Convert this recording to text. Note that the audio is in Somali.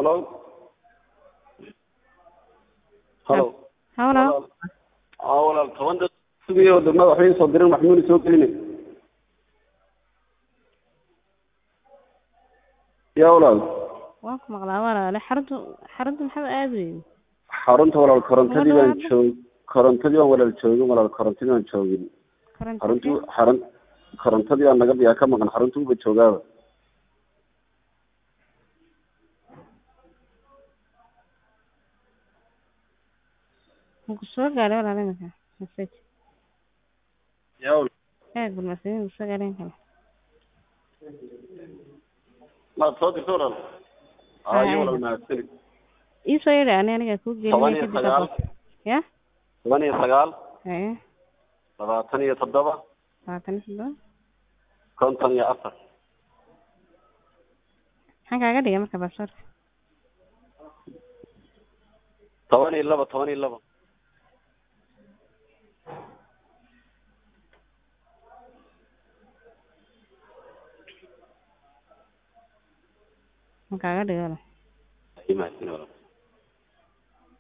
halo halo hawlo aa walaal toban dad sugayo wadamada waxba ii soo dirin maxmuuni soo gelinay ya walaal waan ku maqlaa walaale xarunta xarunta maxaa aad weyn xarunta walaal korontadii baan Walaal. joog korontadii baan walaal joogin walaal korontadii baan joogin xaruntu xarun korontadii baan naga yaa ka maqan xarunta uba joogaaba muku soo gaaray walaale imika message ya walaal eeg bal message muku soo gaaray kale maad soo dirta walaal ayo walaal mahadsanid ii soo yidhi ani aniga kuu toban gelinay iyo kadib sagaal ya toban iyo sagaal haye labaatan iyo toddoba labaatan iyo toddoba konton iyo afar maxaan kaaga dhigay marka baasaboorka toban iyo laba toban iyo laba ma kaaga dhigay walaal mahadsanid walaal